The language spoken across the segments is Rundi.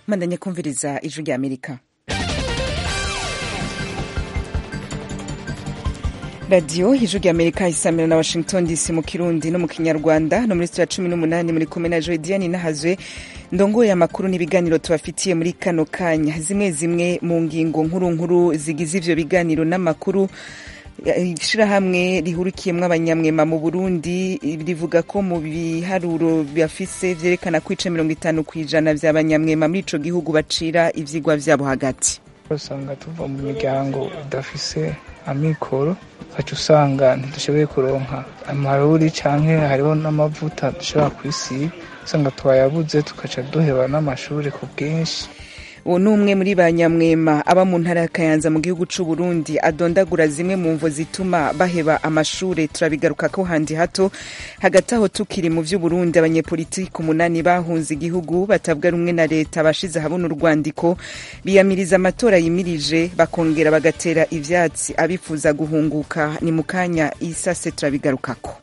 mandanye kumviriza ijwi rya amerika radiyo ijwi rya amerika isamira na washington dc mu kirundi no mu kinyarwanda no muri sitiyo ya cumi n'umunani muri kumwe na joe diane nahazwe ndongoye amakuru n'ibiganiro tubafitiye muri kano kanya zimwe zimwe mu ngingo nkuru nkuru zigize ivyo biganiro n'amakuru ishirahamwe rihurikiyemwo abanyamwema mu burundi rivuga ko mu biharuro bafise vyerekana ko ice mirongo itanu kw'ijana vy'abanyamwema muri ico gihugu bacira ivyigwa vyabo hagati usanga tuva mu miryango idafise amikoro ugaca usanga ntidushoboye kuronka amaruri canke hariho n'amavuta dushobora kwisiga usanga twayabuze tugaca duheba n'amashuri ku bwinshi uwo ni umwe muri ba nyamwema aba mu ntara ya kayanza mu gihugu c'u burundi adondagura zimwe mu mvo zituma baheba amashure turabigaruka ko handi hato hagati aho tukiri mu vy'uburundi abanyepolitiki umunani bahunze igihugu batavuga rumwe na leta bashize habona urwandiko biyamiriza amatora yimirije bakongera bagatera ivyatsi abifuza guhunguka ni mu kanya isase turabigarukako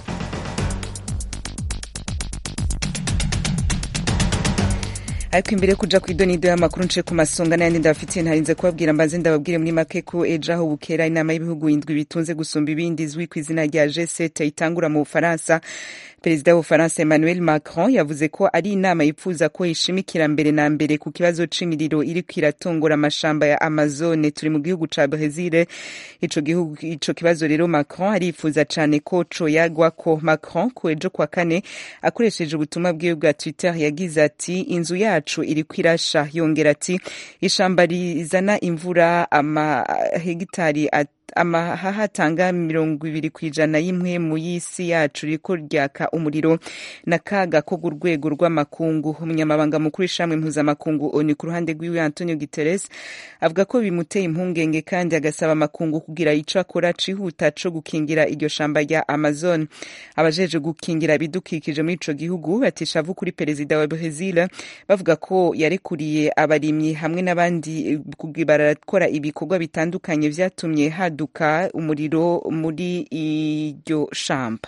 ariko imbere yo kuja kw'idonido y'amakuru nce ku masonga n'ayandi ndabafitiye ntarinze kubabwira mbanze ndababwire muri make ko ejo aho bukera inama y'ibihugu indwi bitunze gusumba ibindi izwi ku izina rya G7 itangura mu Bufaransa perezida w'ubufaransa emmanuel macron yavuze ko ari inama yifuza ko ishimikira mbere na mbere ku kibazo c'imiriro iriko iratongora amashamba ya amazone turi mu gihugu ca brezil ico gihugu ico kibazo rero macron arifuza cane ko coyagwako macron ku ejo kwa kane akoresheje ubutumwa bwiwe bwa twitter yagize ati inzu yacu iriko irasha yongera ati ishamba rizana imvura amahegitari amahaha atanga mirongo ibiri ku ijana y'impwemu y'isi yacu riko ryaka umuriro n'akaga ko ku rwego rw'amakungu umunyamabanga mukuru w'ishamwe mpuzamakungu oni ku ruhande rw'iwe antonio guterres avuga ko bimuteye impungenge kandi agasaba amakungu kugira ico akora cihuta co gukingira iryo shamba rya amazon abajeje gukingira ibidukikije muri ico gihugu batishavu kuri perezida wa brezil bavuga ko yarekuriye abarimyi hamwe n'abandi barakora ibikorwa bitandukanye vyatumye hadu haduka umuriro muri iryo shamba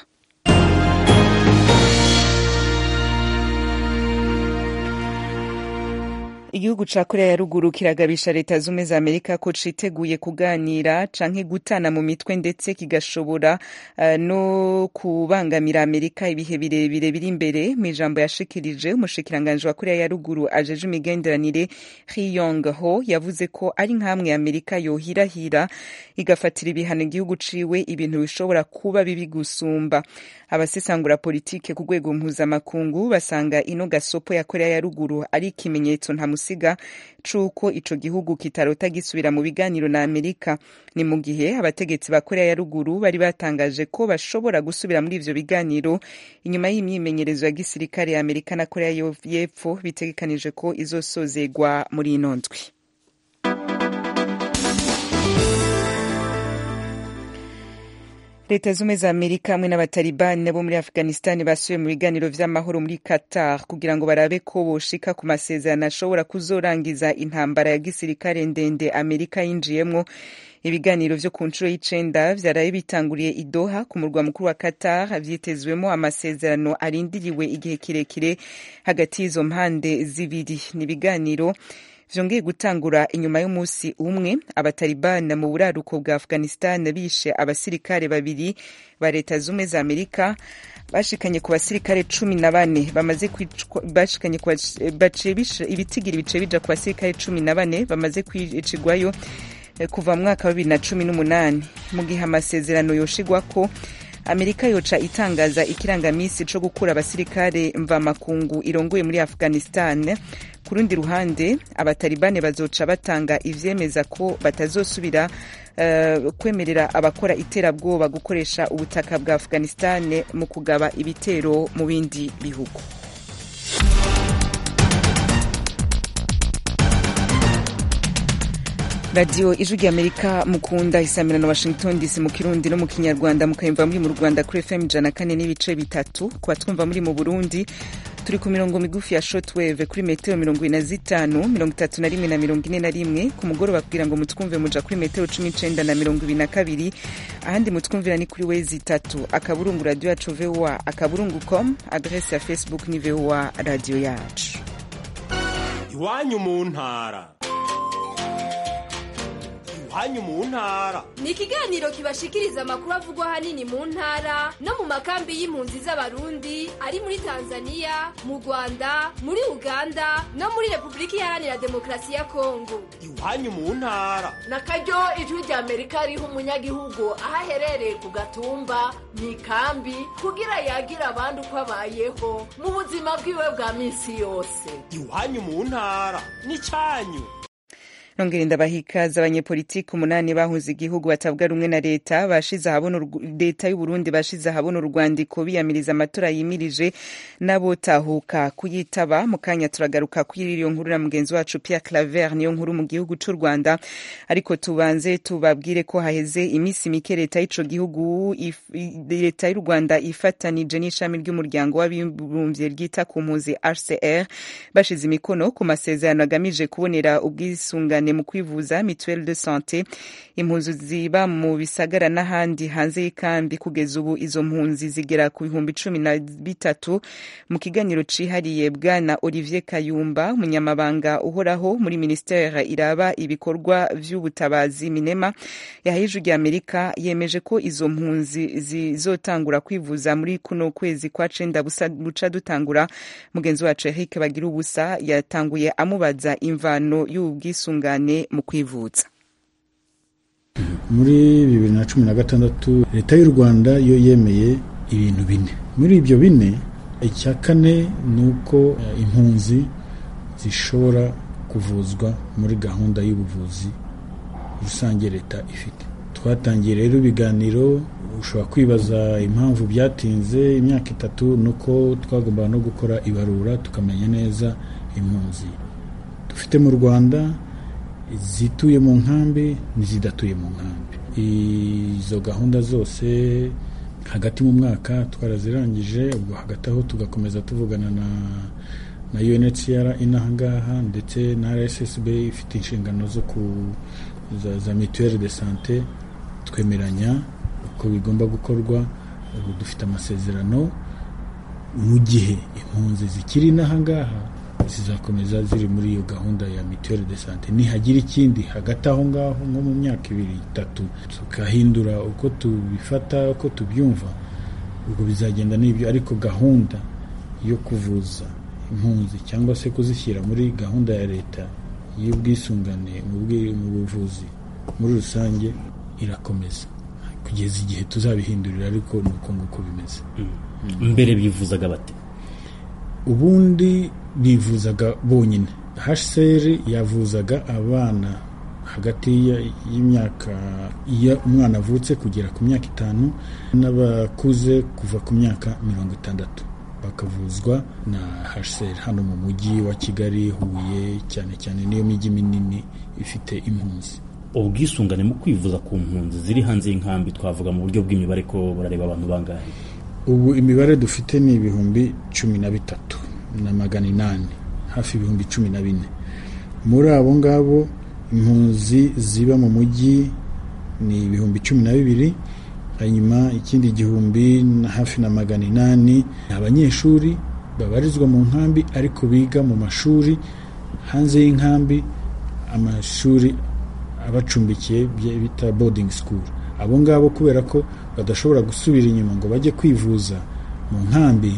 igihugu ca korea ya ruguru kiragabisha leta zumwe za amerika ko citeguye kuganira canke gutana mu mitwe ndetse kigashobora uh, no kubangamira amerika ibihe birebire biri imbere mu ijambo yashikirije umushikiranganje wa korea ya ruguru ajeje imigenderanire hiyong ho yavuze ko ari nk'amwe amerika yohirahira igafatira ibihano igihugu ciwe ibintu bishobora kuba bibi gusumba abasesangura politike ku rwego mpuzamakungu basanga ino gasopo ya korea ya ruguru ari ikimenyetso ntamusiga c'uko ico gihugu kitarota gisubira mu biganiro na amerika ni mu gihe abategetsi ba korea ya ruguru bari batangaje ko bashobora gusubira muri ivyo biganiro inyuma y'imyimenyerezo ya gisirikare ya amerika na korea y'epfo bitegekanije ko izosozegwa muri ino ndwi leta zumwe za amerika hamwe n'abatalibani bo muri afghanistan basubiye mu biganiro vy'amahoro muri qatar kugira ngo barabe ko boshika ku masezerano ashobora kuzorangiza intambara ya gisirikare ndende amerika yinjiyemwo ibiganiro vyo ku nshuro y'icenda vyaraye bitanguriye i Doha ku murwa mukuru wa Qatar vyitezwemo amasezerano arindiriwe igihe kirekire hagati y'izo mpande zibiri ni ibiganiro vyongeye gutangura inyuma y'umunsi umwe abatalibani mu buraruko bwa afghanistan bishe abasirikare babiri ba leta zumwe za amerika bashikanye ku basirikare cumi na bane bamaze bashikanye ibitigiri bice bija ku basirikare cumi na bane bamaze kwicigwayo kuva mu mwaka wa bibiri na cumi n'umunani mu gihe amasezerano yoshigwako amerika yoca itangaza ikirangamisi co gukura abasirikare mvamakungu irongoye muri afghanistan ku rundi ruhande abatalibane bazoca batanga ivyemeza ko batazosubira uh, kwemerera abakora iterabwoba gukoresha ubutaka bwa afghanistan mu kugaba ibitero mu bindi bihugu radiyo ijwi rya amerika mukunda isamira na washington dc mu kirundi no mu kinyarwanda mukayumva muri mu rwanda kuri fm ijana kane n'ibice bitatu kuba twumva muri mu burundi turi ku mirongo migufi ya shortwave kuri metero mirongo ine na zitanu mirongo itatu na rimwe na mirongo ine na rimwe ku mugoroba kugira ngo mutwumve muja kuri metero cumi n'icenda na mirongo ibiri na kabiri ahandi mutwumvira ni kuri wezi itatu akaburungu radiyo yacu voa akaburungu com adrese ya facebook ni voa radiyo yacu iwanyu mu ntara iwanyu mu ntara ni ikiganiro kibashikiriza amakuru avugwa ahanini mu ntara no mu makambi y'impunzi z'abarundi ari muri tanzania mu rwanda muri uganda no muri repubulika iharanira demokarasi ya kongo iwanyu mu ntara na karyo ijwi rya amerika riha umunyagihugu aho aherereye ku gatumba mu ikambi kugira yagira abandi uko abayeho mu buzima bwiwe bwa minsi yose iwanyu mu ntara n'icyanyu nongera ndabahikaza abanyepolitiki umunani bahunze igihugu batavuga rumwe na leta bashize ahabona leta y'u Burundi bashize ahabona urwandiko biyamiriza amatora yimirije n'abotahuka kuyitaba mu kanya turagaruka kuri iyo nkuru na mugenzi wacu Pierre Claver niyo nkuru mu gihugu c'u Rwanda ariko tubanze tubabwire ko haheze iminsi mike leta y'ico gihugu leta y'u Rwanda ifatanije n'ishami ry'umuryango w'abibumbye ryita ku mpunzi HCR bashize imikono ku masezerano agamije kubonera ubwisungane mu kwivuza mituelle de santé impunzi ziba mu bisagara n'ahandi hanze y'ikambi kugeza ubu izo mpunzi zigera ku bihumbi cumi na bitatu mu kiganiro cihariye bwana olivier kayumba umunyamabanga uhoraho muri ministere iraba ibikorwa vy'ubutabazi minema yahije rya amerika yemeje ko izo mpunzi zizotangura kwivuza muri kuno kwezi kwa cenda buca dutangura mugenzi wacu eric bagira ubusa yatanguye amubaza imvano y'ubwisungane mu kwivuza muri bibiri na cumi na gatandatu leta y'u rwanda yo yemeye ibintu bine muri ibyo bine icya kane ni uko impunzi zishobora kuvuzwa muri gahunda y'ubuvuzi rusange leta ifite twatangiye rero ibiganiro ushobora kwibaza impamvu byatinze imyaka itatu ni uko twagombaga no gukora ibarura tukamenya neza impunzi dufite mu rwanda izituye mu nkambi n'izidatuye mu nkambi izo gahunda zose hagati mu mwaka twarazirangije ubwo hagati aho tugakomeza tuvugana na na UNHCR inaha ngaha ndetse na RSSB ifite inshingano zo ku za, za mutuelle de santé twemeranya uko bigomba gukorwa ubu dufite amasezerano mu gihe impunzi zikiri inaha ngaha zizakomeza ziri muri iyo gahunda ya mituelle de sante nihagira ikindi hagati aho ngaho nko mu myaka ibiri itatu tukahindura uko tubifata uko tubyumva ubwo bizagenda n'ibyo ariko gahunda yo kuvuza impunzi cyangwa se kuzishyira muri gahunda ya leta y'ubwisungane mu buvuzi muri rusange irakomeza kugeza igihe tuzabihindurira ariko ni uko nguko bimeze mbere bivuzaga bate ubundi bivuzaga bonyine hcr yavuzaga abana hagati y'imyaka iyo umwana avutse kugera ku myaka itanu n'abakuze kuva ku myaka mirongo itandatu bakavuzwa na hcr hano mu mujyi wa kigali huye cyane cyane niyo mijyi minini ifite impunzi ubwisungane mu kwivuza ku mpunzi ziri hanze y'inkambi twavuga mu buryo bw'imibare ko barareba abantu bangahe ubu imibare dufite ni ibihumbi cumi na bitatu na magana inani hafi ibihumbi cumi na bine muri abo ngabo impunzi ziba mu mujyi ni ibihumbi cumi na bibiri hanyuma ikindi gihumbi na hafi na magana inani ni abanyeshuri babarizwa mu nkambi ariko biga mu mashuri hanze y'inkambi amashuri abacumbikiye bita boarding school abo ngabo kubera ko badashobora gusubira inyuma ngo bajye kwivuza mu nkambi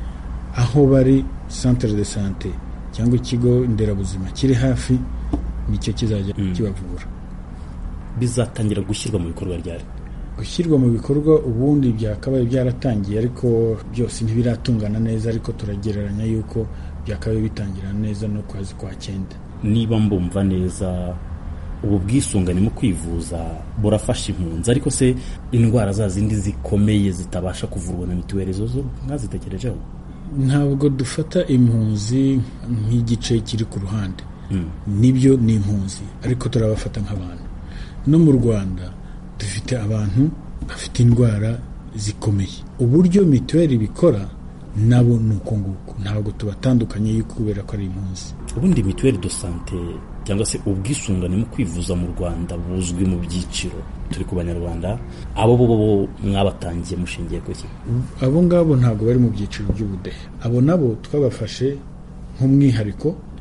aho bari centre de sante cyangwa ikigo nderabuzima kiri hafi nicyo kizajya kibavura bizatangira gushyirwa mu bikorwa ryari gushyirwa mu bikorwa ubundi byakabaye byaratangiye ariko byose ntibiratungana neza ariko turagereranya yuko byakabaye bitangira neza no kwezi kwa cyenda niba mbumva neza ubu bwisungane mu kwivuza burafasha impunzi ariko se indwara za zindi zikomeye zitabasha kuvurwa na mituweli zo zo mwazitekerejeho ntabwo dufata impunzi nk'igice kiri ku ruhande nibyo ni impunzi ariko turabafata nk'abantu no mu rwanda dufite abantu bafite indwara zikomeye uburyo mituweli bikora nabo ni uko nguko ntabwo tubatandukanye kubera ko ari impunzi ubundi mituweli do sante cyangwa se ubwisungane mu kwivuza mu rwanda buzwi mu byiciro turi ku banyarwanda abo bo bo mwabatangiye mushingiye ku ki abo ngabo ntabwo bari mu byiciro by'ubudehe abo nabo twabafashe nk'umwihariko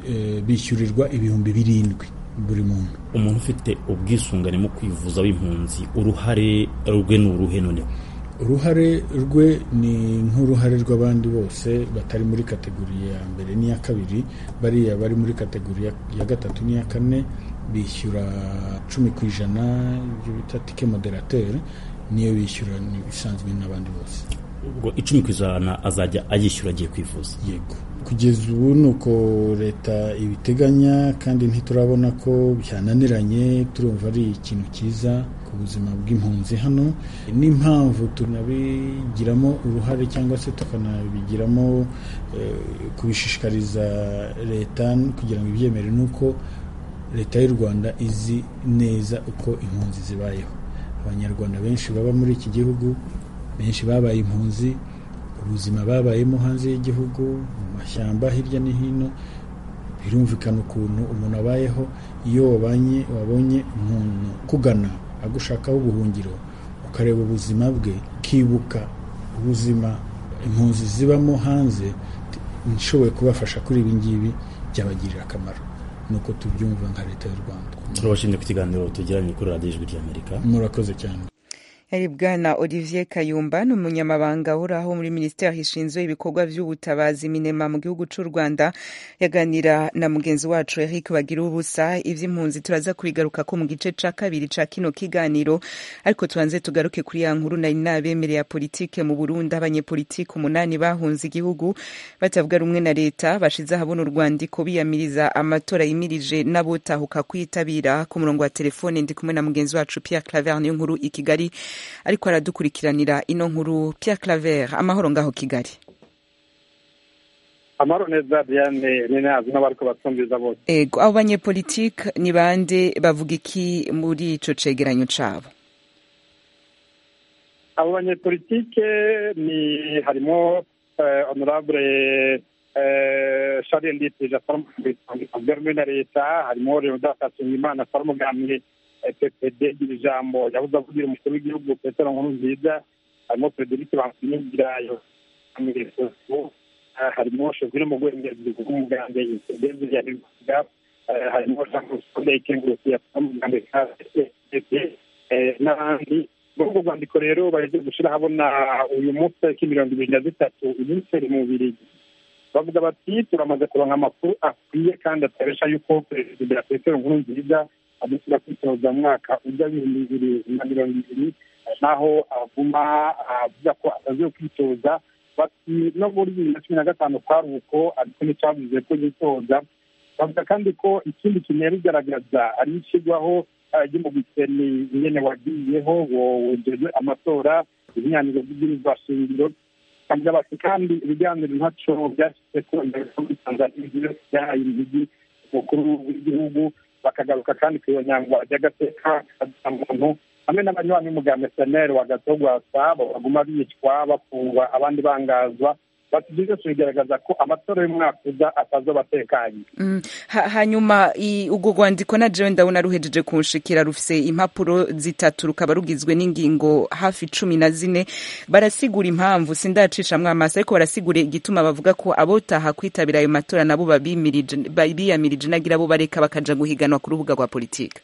eh, bishyurirwa ibihumbi birindwi buri muntu umuntu ufite ubwisungane mu kwivuza w'impunzi uruhare rwe ni uruhe noneho uruhare rwe ni nk'uruhare rw'abandi bose batari muri kategori ya mbere n'iya kabiri bariya bari muri kategori ya- ya gatatu n'iya kane bishyura cumi ku ijana ibyo bita tike moderateur niyo bishyura ni bisanzwe n'abandi bose ubwo icumi ku ijana azajya ayishyura agiye kwivuza yego kugeza ubu ni uko leta ibiteganya kandi ntiturabona ko byananiranye turumva ari ikintu cyiza ku buzima bw'impunzi hano n'impamvu tunabigiramo uruhare cyangwa se tukanabigiramo eh, kubishishikariza leta kugira ngo ibyemere ni uko leta y'u rwanda izi neza uko impunzi zibayeho abanyarwanda benshi baba muri iki gihugu benshi babaye impunzi ubuzima babayemo hanze y'igihugu mu mashyamba hirya no hino birumvikana ukuntu umuntu abayeho iyo wabanye wabonye umuntu kugana agushakaho ubuhungiro ukareba ubuzima bwe ukibuka ubuzima impunzi zibamo hanze nshoboye kubafasha kuri ibi ngibi byabagirira akamaro nuko tubyumva nka leta y'u rwanda turabashimye ku kiganiro tugiranye kuri radiyo ijwi ry'amerika murakoze cyane yari bwana olivier kayumba ni umunyamabanga uhoraho muri minisiteri ishinzwe ibikorwa by'ubutabazi minema mu gihugu cy'u rwanda yaganira na mugenzi wacu eric bagira ubusa iby'impunzi turaza kubigaruka ko mu gice cya kabiri cya kino kiganiro ariko tubanze tugaruke kuri ya nkuru nari nabemereye ya politike mu burundi abanyepolitike umunani bahunze igihugu batavuga rumwe na leta bashize ahabona urwandiko biyamiriza amatora yimirije n'abotahuka kwitabira ku murongo wa telefone ndi kumwe na mugenzi wacu pierre claver niyo nkuru i kigali ariko aradukurikiranira ino nkuru Pierre Claver amahoro ngaho Kigali amahoro neza Diane ni nazi n'abariko batumviza bose ego abo banyepolitike ni bande bavuga iki muri ico cegeranyo cabo abo banyepolitike ni harimo eh, honorable eh, Charles Nditije atwara rumwe na leta harimo Leonidas Hatungimana atwara umugambi ppd gira ijambo yabuze avugira umukuru w'igihugu petero nkuru nziza harimo frederic bansinyigirayo harimo shogwire mu rwengezi rw'umugambwe indege ya bivuga harimo jean claude ikenguruki yatwara umugambi n'abandi muri urwo rwandiko rero baheje gushyira habona uyu munsi tariki mirongo ibiri na zitatu umunsi mu bubiri bavuga bati turamaze kuronka amakuru akwiye kandi ataresha yuko perezida petero nkuru nziza adushyira kwitoza mu mwaka ujya w'ibihumbi bibiri na mirongo ibiri naho aguma avuga ko atazi kwitoza bati no muri bibiri na cumi na gatanu kwari uko ariko nticyavuze ko yitoza bavuga kandi ko ikindi kintu bigaragaza ari ishyirwaho ry'umugwiseni nyene wagiyeho wejejwe amatora ibinyaniro by'ibwirizwa shingiro bavuga bati kandi ibiganiro ntaco byashyize ko imbere muri tanzania byahaye imigi umukuru w'igihugu bakagaruka kandi ku iyo nyangwa ry'agateka muntu hamwe n'abanywanyi b'umugambi seneri wa gatogwasa baguma bicwa bafungwa abandi bangazwa bati ibyo byose bigaragaza ko amatora y'umwaka uza atazoba atekanye hanyuma urwo rwandiko na jewe ndabona ruhejeje kunshikira rufise impapuro zitatu rukaba rugizwe n'ingingo hafi cumi na zine barasigura impamvu sindacishamwo amaso ariko barasigura igituma bavuga ko abotaha kwitabira ayo matora nabo biyamirije nagira bo bareka bakaja guhiganwa ku rubuga rwa politiki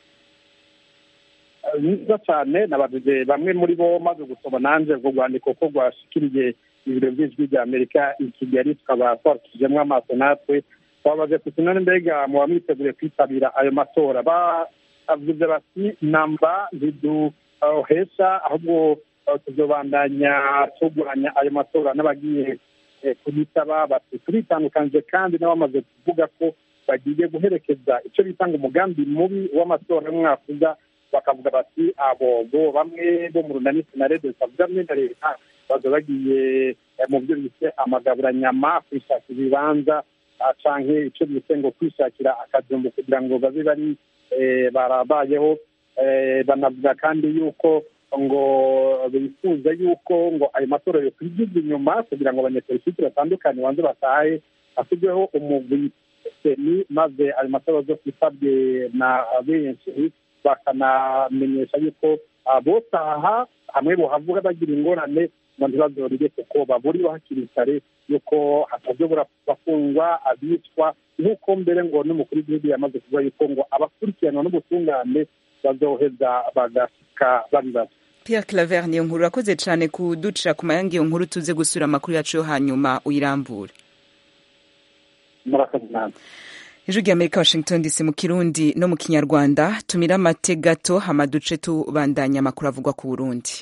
nziza cyane nabajije bamwe muri bo maze gusoma nanje urwo rwandiko ko rwashikiriye ibiro by'ijwi rya amerika i kigali tukaba twarukijemo amaso natwe twabaze tuti none mbega muba mwiteguriye kwitabira ayo matora bavuze bati namba ntiduhesha ahubwo tuzobandanya turwanya ayo matora n'abagiye kuyitaba bati turitandukanije kandi n'abamaze kuvuga ko bagiye guherekeza icyo bita ngo umugambi mubi w'amatora y'umwaka uza bakavuga bati abo bo bamwe bo mu runani senarede bitavuga rumwe na leta baza bagiye mu byo bise amagaburanyama kwishakira ibibanza canke icyo bise ngo kwishakira akajumbu kugira ngo babe bari barabayeho banavuga kandi yuko ngo bifuza yuko ngo ayo matora yo kwigiza inyuma kugira ngo abanyepolitiki batandukanye banze batahe hashyirweho umugwi seni maze ayo matora zo kwitabwe na benshi bakanamenyesha yuko botaha hamwe bohavuga bagira ingorane ngo ntibazorire kuko baburiwe hakiri kare yuko hatazobura bafungwa abicwa nk'uko mbere ngo n'umukuru w'igihugu yamaze kuvuga yuko ngo abakurikiranwa n'ubutungane bazoheza bagashika babibaza Pierre Claver niyo nkuru urakoze cyane kuducira ku mayange iyo nkuru tuze gusura amakuru yacu yo hanyuma uyirambure murakoze namwe ijwi ry'amerika washington dc mu kirundi no mu kinyarwanda tumira amate gato hama duce tubandanya amakuru avugwa ku burundi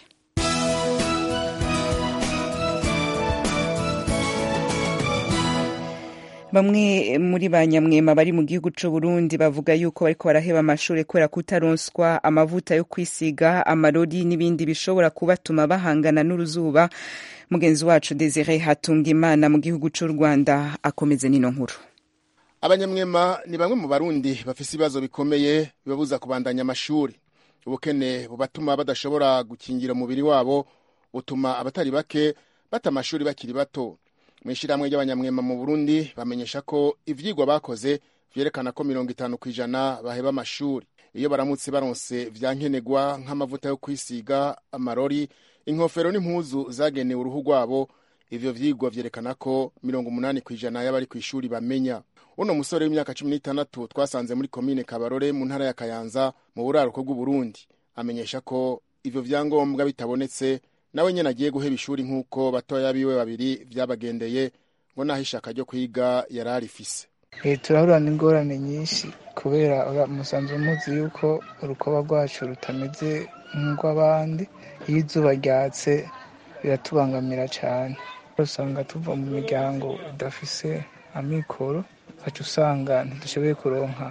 bamwe muri ba nyamwema bari mu gihugu c'u Burundi bavuga yuko bariko baraheba amashuri kubera kutaronswa amavuta yo kwisiga amarori n'ibindi bishobora kubatuma bahangana n'uruzuba mugenzi wacu Desire Hatungimana mu gihugu c'u Rwanda akomeze nino nkuru abanyamwema ni bamwe mu barundi bafise ibibazo bikomeye bibabuza kubandanya amashuri ubukene bubatuma badashobora gukingira umubiri wabo butuma abatari bake bata amashuri bakiri bato mu ishyirahamwe ry'abanyamwema mu burundi bamenyesha ko ivyigwa bakoze vyerekana ko mirongo itanu ku ijana baheba amashuri iyo baramutse baronse vyankenerwa nk'amavuta yo kwisiga amarori inkofero n'impuzu zagenewe uruhu rwabo ivyo vyigwa vyerekana ko mirongo umunani ku ijana y'abari kw'ishuri bamenya uno musore w'imyaka cumi n'itandatu twasanze muri komine kabarore mu ntara ya kayanza mu buraruko bw'uburundi amenyesha ko ivyo vyangombwa bitabonetse nawe nyene agiye guheba ishuri nk'uko batoya biwe babiri vyabagendeye ngo naho ishaka ryo kwiga yari arifise turahura n'ingorane nyinshi kubera musanzwe muzi yuko urukoba rwacu rutameze nk'urw'abandi iyo izuba ryatse biratubangamira cyane usanga tuva mu miryango idafise amikoro ugaca usanga ntidushoboye kuronka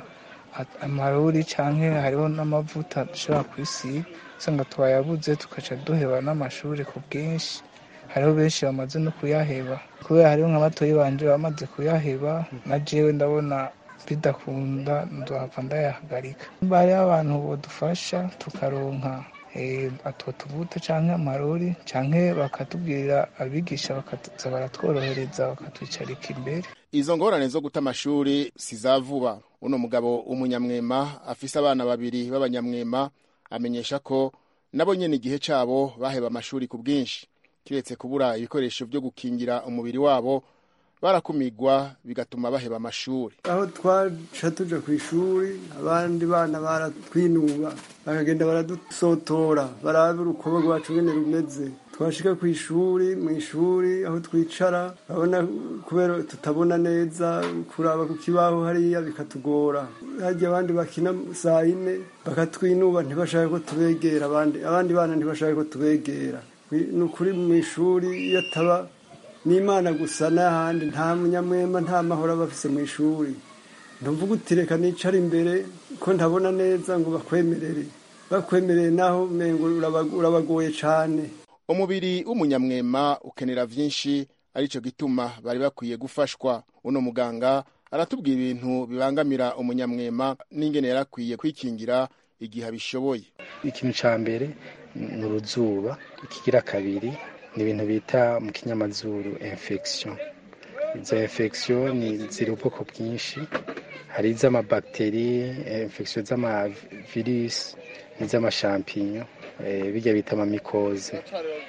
amaruri cyangwa hariho n'amavuta dushobora kwisiga usanga twayabuze tugaca duheba n'amashuri ku bwinshi hariho benshi bamaze no kuyaheba kubera hariho nka batoyi banje bamaze kuyaheba na jewe ndabona bidakunda ndohava ndayahagarika hariho abantu bodufasha tukaronka atwo tuvuta cyangwa amarori cyangwa bakatubwirira abigisha bakaza baratworohereza bakatwicarika imbere izo ngorane zo guta amashuri si za vuba uno mugabo w'umunyamwema afise abana babiri b'abanyamwema amenyesha ko nabo nyene igihe cabo baheba amashuri ku bwinshi kiretse kubura ibikoresho vyo gukingira umubiri wabo barakumigwa bigatuma baheba amashuri aho twaca tuja ku ishuri abandi bana baratwinuba bakagenda baradusotora baraba urukoba rwacu ngene rumeze twashika ku ishuri mu ishuri aho twicara urabona kubera tutabona neza kuraba ku kibaho hariya bikatugora harya abandi bakina saa yine bakatwinuba ntibashake ko tubegera abandi abandi bana ntibashake ko tubegera ni ukuri mu ishuri iyo ataba n'imana gusa n'ahandi nta munyamwema nta mahoro aba afise mu ishuri ntumvuga uti reka nicara imbere ko ntabona neza ngo bakwemerere bakwemereye naho umengo urabagoye cane umubiri w'umunyamwema ukenera vyinshi arico gituma bari bakwiye gufashwa uno muganga aratubwira ibintu bibangamira umunyamwema n'ingene yarakwiye kwikingira igihe abishoboye ikintu ca mbere ni uruzuba ikigira kabiri ni ibintu bita mu kinyamazuru infection izo infection ni ziri ubwoko bwinshi hari iz'amabakiteri infection z'amavirisi n'iz'amashampinyo bijya bita amamikoze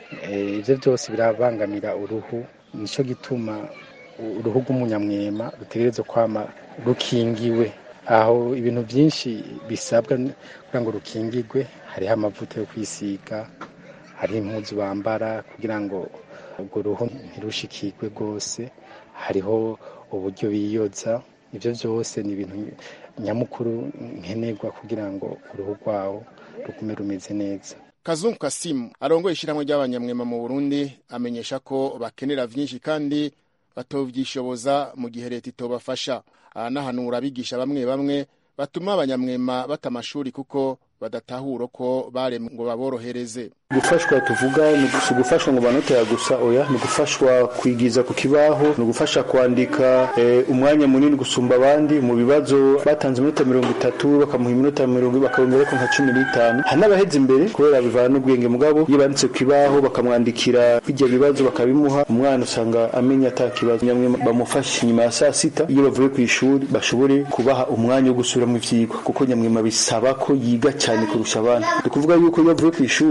ibyo byose birabangamira uruhu nicyo gituma uruhu rw'umunyamwema rutegerezwa kwama rukingiwe aho ibintu byinshi bisabwa kugira ngo rukingirwe hariho amavuta yo kwisiga hariho impuzu bambara kugira ngo urwo ruhu ntirushikirwe rwose hariho uburyo biyoza ibyo byose ni ibintu nyamukuru nkenerwa kugira ngo uruhu rwawo rugume rumeze neza kazungu kasimu arongoye ishyirahamwe ry'abanyamwema mu burundi amenyesha ko bakenera vyinshi kandi batovyishoboza mu gihe leta itobafasha aranahanura abigisha bamwe bamwe batuma abanyamwema bata amashuri kuko badatahura ko baremwe ngo baborohereze gufashwa tuvuga ni ugufashwa ngo banotera gusa oya ni ugufashwa kwigiza ku kibaho ni ugufasha kwandika umwanya munini gusumba abandi mu bibazo batanze iminota mirongo itatu bakamuha iminota mirongo bakabongera ko nka cumi n'itanu hari n'abaheze imbere kubera bivana n'ubwenge mugabo iyo banditse ku kibaho bakamwandikira bijya bibazo bakabimuha umwana usanga amenya ata kibazo nyamwe bamufashe nyuma ya saa sita iyo bavuye ku ishuri bashobore kubaha umwanya wo gusubiramo ivyigwa kuko nyamwema bisaba ko yiga cyane kurusha abandi ni ukuvuga yuko iyo avuye ku ishuri aragerageza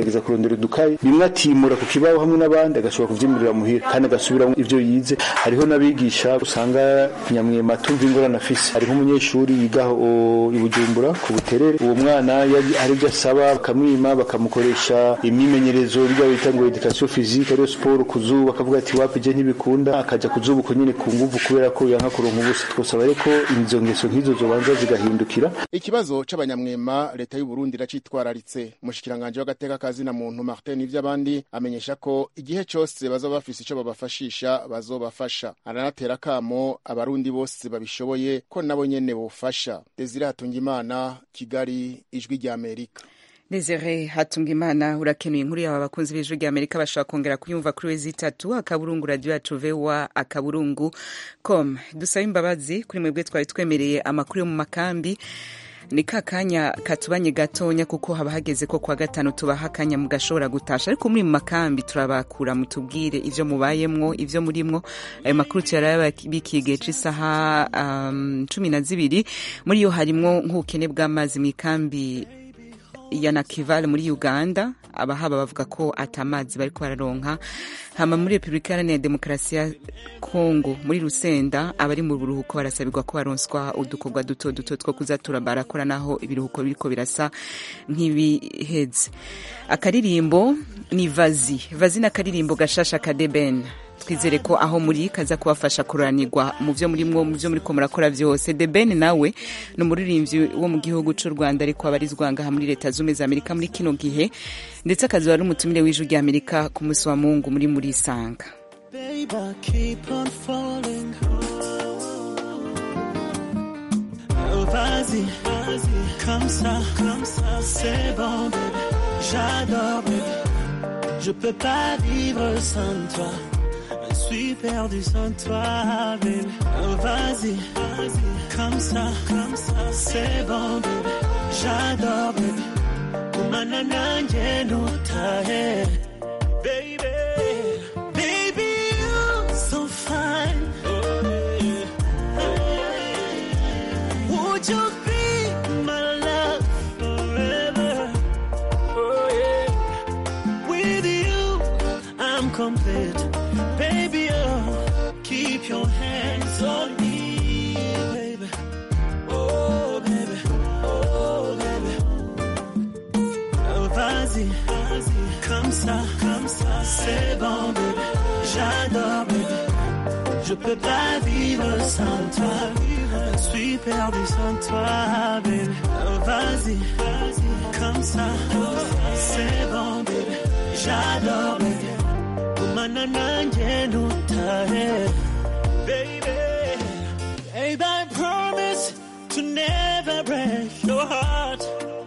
akagerageza kurondera udukayi bimwe atimura ku kibaho hamwe n'abandi agashobora kuvyimurira muhira kandi agasubiramo ivyo yize hariho n'abigisha usanga nyamwema tumva ingorane afise hariho umunyeshuri yigaho i bujumbura ku buterere uwo mwana yari- hari ibyo asaba bakamwima bakamukoresha imyimenyerezo rya bita ngo education physique ariyo siporo ku zuba akavuga ati wapi je ntibikunda akaja ku zuba uko nyene ku nguvu kubera ko yanka kuronka ubusa twosaba rero ko izo ngeso nk'izo zobanza zigahindukira ikibazo c'abanyamwema leta y'u Burundi iracitwararitse umushikiranganje w'agateka kazina muntu Martin ivy'abandi amenyesha ko igihe cose bazoba bafise ico babafashisha bazobafasha aranatera kamo abarundi bose babishoboye ko nabo nyene bofasha Desire Hatungimana Kigali ijwi rya Amerika Desire Hatungimana urakenuye inkuru yawe abakunzi b'ijwi rya Amerika bashobora kongera kuyumva kuri wezi itatu akaburungu radio yacu vewa akaburungu com dusaba imbabazi kuri mwebwe twari twemereye amakuru yo mu makambi ni ka kanya katubanye gatonya kuko haba hageze ko kwa gatanu tubaha akanya mugashobora gutasha ariko muri mu makambi turabakura mutubwire ivyo mubayemwo ivyo murimwo ayo makuru tuyarabikiye igihe c'isaha um, cumi na zibiri muri yo harimwo nk'ubukene bw'amazi mu ikambi ya Nakivale muri Uganda abahaba bavuga ko atamazi bariko bararonka hama muri Republika Iharanira Demokarasi ya Kongo muri Rusenda abari mu buruhuko barasabirwa ko baronswa udukorwa duto duto two kuzatura barakora naho ibiruhuko biriko birasa nk'ibiheze akaririmbo ni vazi vazi n'akaririmbo gashasha ka Deben twizere ko aho muri kaza kubafasha kuranirwa mu byo murimwo mu byo muriko murakora byose The Ben nawe ni umuririmbyi wo mu gihugu cy'u Rwanda ariko abarizwa ngaha muri leta zumwe za Amerika muri kino gihe ndetse akazuba ari umutumire w'ijwi rya Amerika ku munsi wa Mungu muri muri Sanga Babe, I keep on falling. Oh, vas-y, vas-y, comme ça, comme ça, c'est bon, baby. J'adore, baby. Je peux pas vivre sans toi. Je suis perdu sans toi, baby. Oh, vas-y, vas-y, comme ça, comme ça, c'est bon, baby. J'adore, baby. Kumana nanje no tahe, baby. Baby, you're so fine. Would you be my love forever? Oh yeah. With you, I'm complete. Baby, oh, keep your hands on me, baby. Oh, baby. Oh, baby. Oh, vas-y, vas-y, comme ça, comme ça, c'est bon, baby. J'adore, baby. Je peux pas vivre sans toi. Je suis perdu sans toi, baby. Oh, vas-y, vas-y, comme ça, c'est bon, baby. J'adore, baby. Kumana nanje no tahe, baby. Babe, I promise to never break your heart.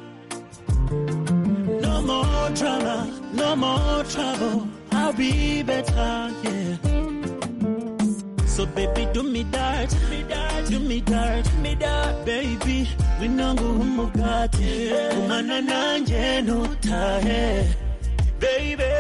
No more drama, no more trouble. I'll be better, yeah. So baby, do me dirt, do me dirt, do me dirt, do me dirt, baby. Winangu umugati, umana nanje no tahe, baby.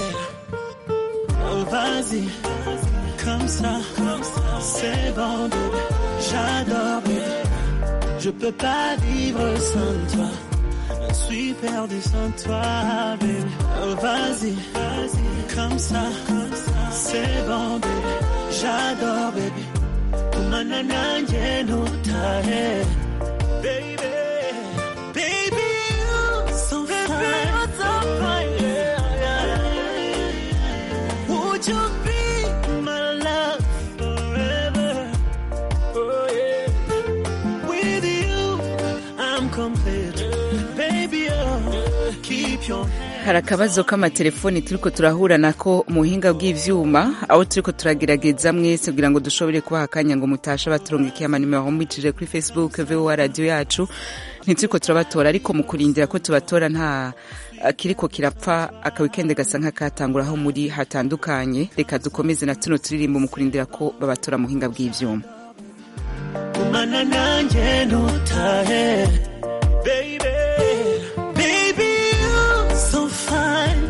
Oh vas-y, comme ça, comme ça, c'est bon, baby. J'adore, baby. Je peux pas vivre sans toi. Je suis perdu sans toi, baby. Oh vas-y, vas-y, comme ça, comme ça, c'est bon, baby. J'adore, baby. Kumana nanje no tahe, baby. Baby, you're so fine. so fine, yeah, yeah. Would you be my love forever? Oh yeah. With you, I'm complete. Baby, oh, keep your hand. hari akabazo k'amatelefoni turiko turahura nako mu buhinga bw'ivyuma aho turiko turagerageza mwese kugira ngo dushobore kubaha akanya ngo mutashe baturungikiye amanimero aho mwicije kuri facebook voa radio yacu ntituriko turabatora ariko mu kurindira ko tubatora nta kiriko kirapfa akawikende gasa nk'akatangura aho muri hatandukanye reka dukomeze na tuno turirimbo mu kurindira ko babatora mu buhinga bw'ivyuma Kumana nanje no tahe, baby. Baby, you're so fine.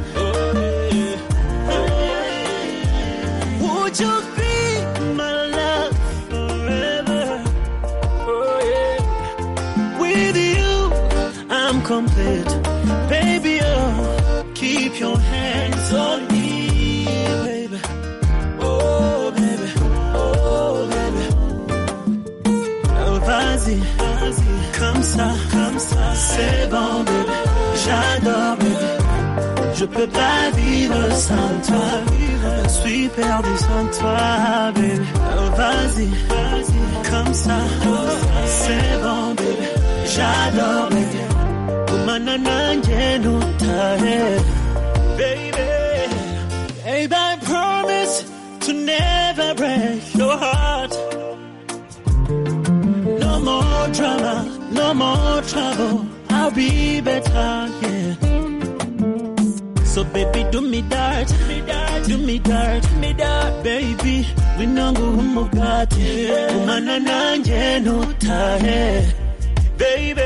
Would you be my love forever? Oh yeah. With you, I'm complete. Baby, oh, keep keep your hands on me, baby. Oh, baby. Oh, baby. Oh, vas-y, vas-y. Comme ça, comme ça. C'est bon, baby. J'adore, baby. Je peux pas vivre sans toi. Je suis perdu sans toi, baby. Oh, vas-y, vas-y. Comme ça, c'est bon, baby. J'adore, baby. Kumana nanje nutahe, baby. Babe, I promise to never break your heart. No more drama, no more trouble. I'll be better, yeah. So baby, do me dirt, do me dirt, do me dirt, do me dirt, baby. Winangu umugati, umana nanje nutahe, baby.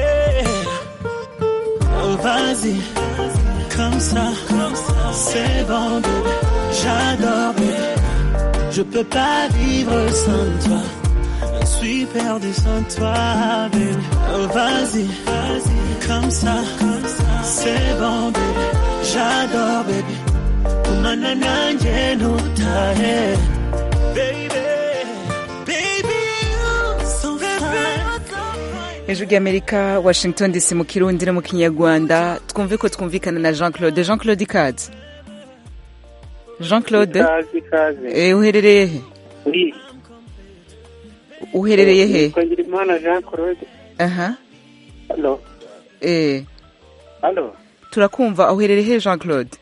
Oh vas-y, comme ça, c'est bon, baby. J'adore, baby. Je peux pas vivre sans toi. Je suis perdu sans toi, baby. Oh vas-y, vas-y, comme ça, c'est bon, baby. J'adore, baby. Kumana nanje nutahe, baby. Baby, you so fine. hejuru y'amerika washington dc mu kirundi no mu kinyarwanda twumve ko twumvikana na jean claude jean claude ikaze jean claude Ikaze, ikaze. Eh, uherereye he Oui. uherereye he Twagira imana Jean Claude. aha Halo. eh Halo. turakumva uherereye he jean claude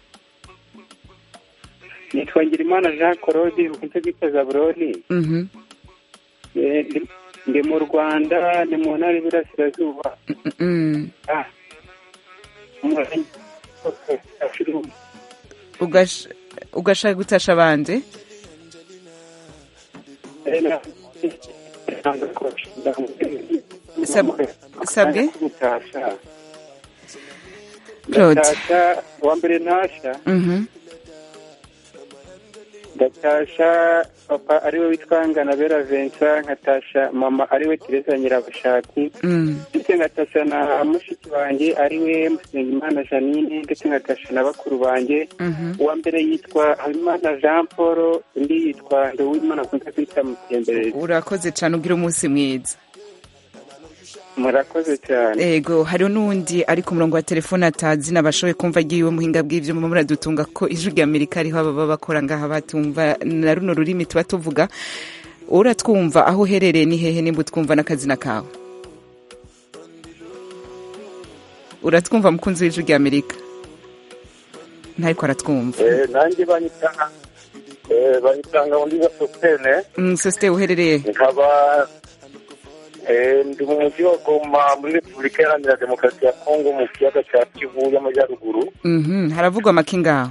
Nitwa Ngirimana Jean Claude ukunze kwita Zaburoni. mhm Eh, ndi- Ndi mu Rwanda, ni mu ntara y'Iburasirazuba. mm Ah. Umurenge wa Shirungu. Ugash- ugashaka gutasha abandi Eh, na- Sab- sabwe Gutasha. Claude. Ndatasha, uwa mbere ntasha mhm ndatasha papa ariwe witwa nganabera vincent nkatasha mama ariwe teresa nyirabashaki mm ndetse ngatasha na mushiki wanjye ariwe musengimana janine ndetse ngatasha na bakuru banjye mhm uwa mbere yitwa habimana jean paul undi yitwa nduwimana akunze kwita mutemberezi urakoze cyane ugira umunsi mwiza murakoze cyane ego hariho n'uwundi ari ku murongo wa telefone atazi nabashoboye kumva agiye muhinga bw'ivyuma muradutunga ko ijwi rya amerika ariho ababa bakora ngaha batumva na runo rurimi tuba tuvuga uratwumva aho uherereye ni hehe nimba utwumva n'akazina kawe uratwumva mukunzi w'ijwi rya amerika ntariko aratwumva Eh, nanjye banyitanga eh, banyitanga undi gasopene Mm, sosite uherereye he? nkaba eh, ndi mu mujyi wa goma muri repubulika iharanira demokarasi ya kongo mu kiyaga cya kivu y'amajyaruguru Mhm, haravugwa amaki ngaho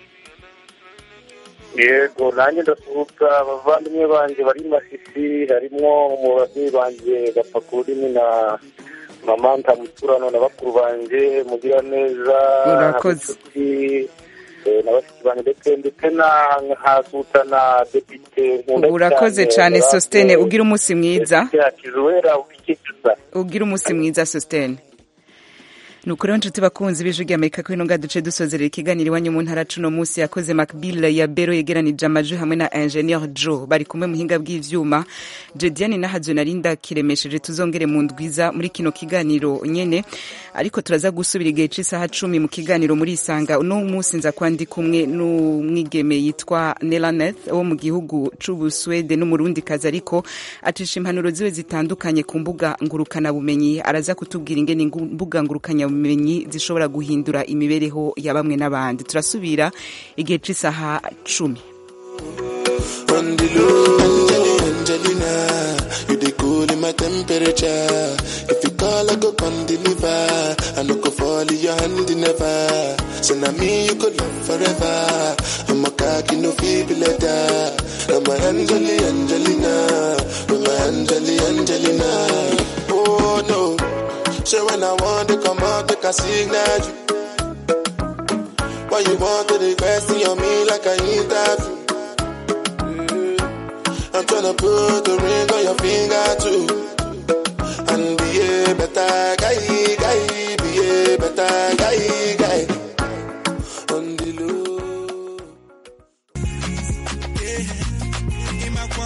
yego nanjye ndasuhuza abavandimwe banjye bari i masisi harimo umubabyeyi banjye gapakurimi na mama ntamuturano na bakuru banjye mugira neza Urakoze. na bashiki banjye ndetse ndetse na nkasuhuza na depite nkunda urakoze cyane sositene ugira umunsi mwiza yakizuwera ukikiza ugira umunsi mwiza sositene ni ukuri rero nshuti bakunzi b'ijwi ry'amerika ko ino ngaha duce dusozerera ikiganiro iwanyu mu ntara cuno munsi yakoze macbill ya bero yegeranije amajwi hamwe na ingenieur joe bari kumwe muhinga bw'ivyuma jediane nahazo narinda kiremesheje tuzongere mu ndwiza muri kino kiganiro nyene ariko turaza gusubira igihe c'isaha cumi mu kiganiro muri isanga uno munsi nza kuba ndi kumwe n'umwigeme yitwa nelaneth wo mu gihugu c'ubuswede n'umurundi kazi ariko acisha impanuro ziwe zitandukanye ku mbuga ngurukanabumenyi araza kutubwira ingene imbuga ngurukanabumenyi zishobora guhindura imibereho ya bamwe n'abandi turasubira igihe c'isaha cumi On the low, Angelina, Angelina, you the cool in my temperature. If you call, I go come deliver. I no go fall in your hand never. So now me you could love forever. I'm a cocky no feeble letter. I'm a Angeli, Angelina, I'm a Angeli, Angelina. Oh no, so when I want to come out, take a signal. Why you want to request on me like I interview? I'm tryna put the ring on your finger too. And be a better guy, guy, be a better guy,